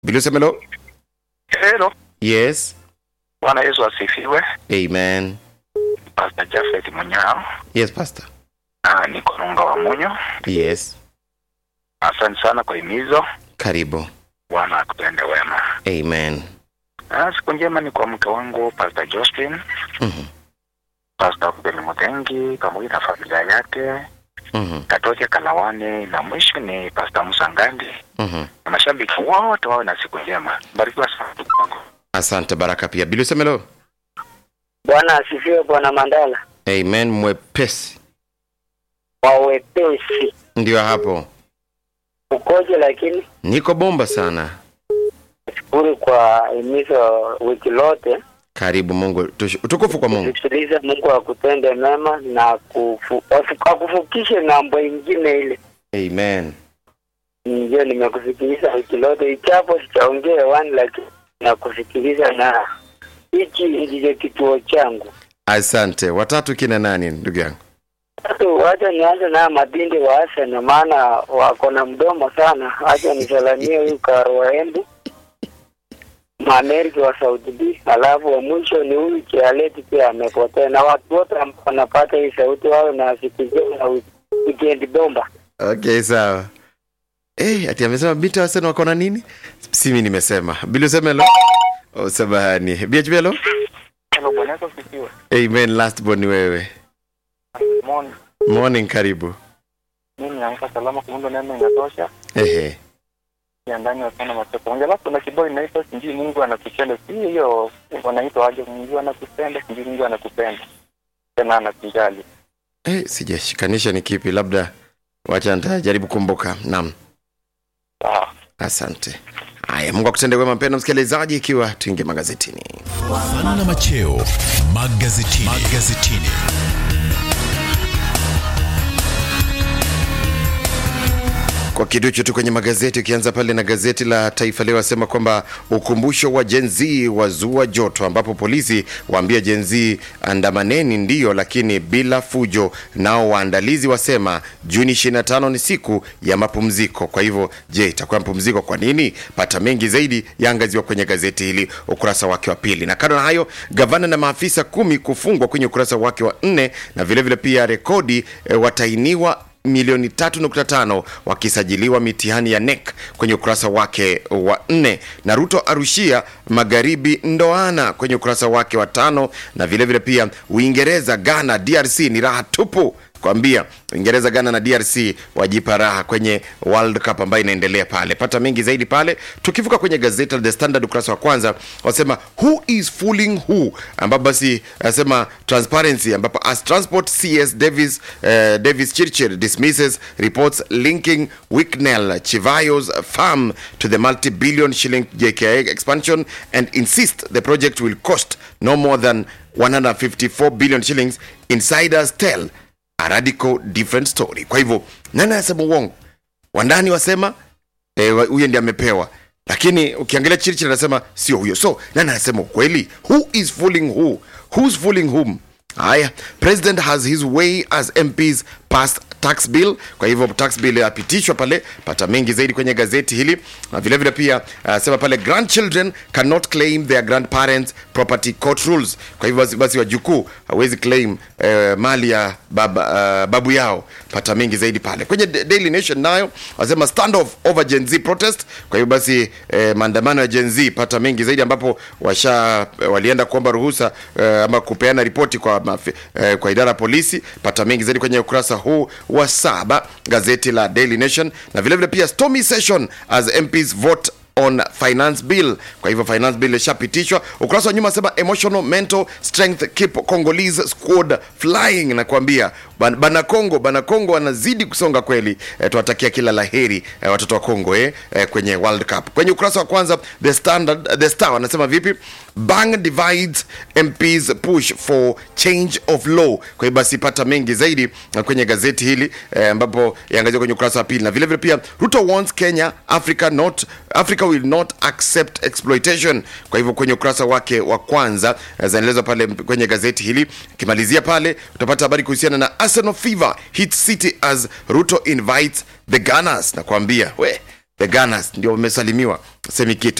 Bilusemelo? Hello. Yes. Bwana Yesu asifiwe. Amen. Pastor Jafet Munyao. Yes, Pastor. Ah, niko Runga wa Munyo. Yes. Asante sana kwa himizo. Karibu. Bwana akutende wema. Amen. Ah, siku njema ni kwa mke wangu Pastor Josephine, Mhm. Pastor Kubeli Mutengi pamoja na familia yake, Mhm. Katoke Kalawani na mwisho ni Pastor Musa Ngandi. Mhm. Na mashabiki wote wawe na siku njema. Barikiwa sana ndugu wangu. Asante baraka pia. Bilusemelo? Bwana asifiwe, Bwana Mandala. Amen. Mwepesi. Wawepesi Ndio hapo. ukoje? Lakini Niko bomba sana. shukuru kwa himizo wiki lote, Karibu Mungu. Tush- Utukufu kwa Mungu. sikiliza Mungu akutende mema na kufu, afu- akufukishe ng'ambo ingine ile. Amen. Ndio nimekusikiliza wiki lote, ichapo sichaongea hewani, lakini nakusikiliza na hichi ndicho kituo changu. Asante. Watatu kina nani ndugu yangu? Sasa wacha nianze na mabindi wa Arsenal, maana wako na mdomo sana. Wacha nisalamie huyu Karo wa Embu Maamerika wa Saudi B, alafu wa mwisho ni huyu Kialeti pia amepotea, na watu wote ambao wanapata hii sauti wawe na siku njema na wiki- wikendi bomba. Okay, sawa. Eh, ati amesema binti wa Arsenal wako na nini? Si mimi nimesema. Bilusemelo? Oh, sabahani. BHBelo? Hello, Bwana Yesu asifiwe. Amen. Last born ni wewe. Morning. Morning, karibu. Mimi naamka salama kwa Mungu neema inatosha. Ehe. ya ndani wasana mapepo moja alafu kuna kibao inaitwa sijui mungu anakupenda si hiyo wanaitwa aje mungu anakupenda sijui mungu anakupenda tena anakujali Eh, sijashikanisha ni kipi, labda wacha nitajaribu kumbuka. Naam, sawa asante. Haya, Mungu akutende wema, mpendwa msikilizaji, ikiwa tuingie magazetini. Sana na macheo magazetini. magazetini. Kwa kiduchu tu kwenye magazeti, ukianza pale na gazeti la Taifa Leo asema kwamba ukumbusho wa Gen Z wazua joto, ambapo polisi waambia Gen Z andamaneni ndiyo, lakini bila fujo. Nao waandalizi wasema Juni 25 ni siku ya mapumziko. Kwa hivyo, je, itakuwa mapumziko kwa nini? Pata mengi zaidi yaangaziwa kwenye gazeti hili ukurasa wake wa pili. Na kando na hayo, gavana na maafisa kumi kufungwa kwenye ukurasa wake wa nne, na vilevile vile pia rekodi e, watainiwa milioni 3.5 wakisajiliwa mitihani ya NEC kwenye ukurasa wake wa nne, na Ruto arushia magharibi ndoana kwenye ukurasa wake wa tano, na vilevile vile pia Uingereza, Ghana, DRC ni raha tupu kwambia Uingereza, Ghana na DRC wajipa raha kwenye World Cup ambayo inaendelea pale. Pata mengi zaidi pale. Tukivuka kwenye gazeti la The Standard ukurasa wa kwanza wasema who is fooling who, ambapo basi asema transparency, ambapo as transport CS Davis uh, Davis Chirchir dismisses reports linking Wicknell Chivayo's farm to the multi-billion shilling JKA expansion and insist the project will cost no more than 154 billion shillings. Insiders tell a radical different story. Kwa hivyo nani anasema uongo? Wandani wasema eh, wa- huyo ndiye amepewa, lakini ukiangalia Churchill anasema sio huyo. So nani anasema ukweli? Who is fooling who? Who's fooling whom? Haya, president has his way as MPs passed tax bill. Kwa hivyo tax bill yapitishwa pale. Pata mengi zaidi kwenye gazeti hili, na vile vile pia anasema pale grandchildren cannot claim their grandparents property court rules. Kwa hivyo basi, basi wajukuu hawezi claim eh, mali ya baba, uh, babu yao. Pata mengi zaidi pale kwenye Da- Daily Nation, nayo wasema standoff over Gen Z protest. Kwa hivyo basi eh, maandamano ya Gen Z, pata mengi zaidi ambapo washa eh, walienda kuomba ruhusa eh, ama kupeana ripoti kwa, mafi, eh, kwa idara ya polisi. Pata mengi zaidi kwenye ukurasa huu wa saba gazeti la Daily Nation, na vilevile pia stormy session as MPs vote on finance bill. Kwa hivyo finance bill ishapitishwa. Ukurasa wa nyuma sema emotional mental strength keep Congolese squad flying, na kuambia ban- bana Kongo, bana Kongo wanazidi kusonga kweli. E, tuwatakia kila laheri e, watoto wa Kongo eh, e, kwenye World Cup. Kwenye ukurasa wa kwanza the standard the star wanasema vipi? Bang divides MPs push for change of law. Kwa hiyo basi pata mengi zaidi eh, kwenye gazeti hili eh, ambapo yaangazia kwenye ukurasa wa pili, na vile vile pia Ruto warns Kenya Africa not Africa will not accept exploitation. Kwa hivyo kwenye ukurasa wake wa kwanza eh, zinaelezwa pale kwenye gazeti hili. Ukimalizia pale utapata habari kuhusiana na Arsenal fever hit City as Ruto invites the Gunners, na kuambia we the Gunners ndio wamesalimiwa semi kitu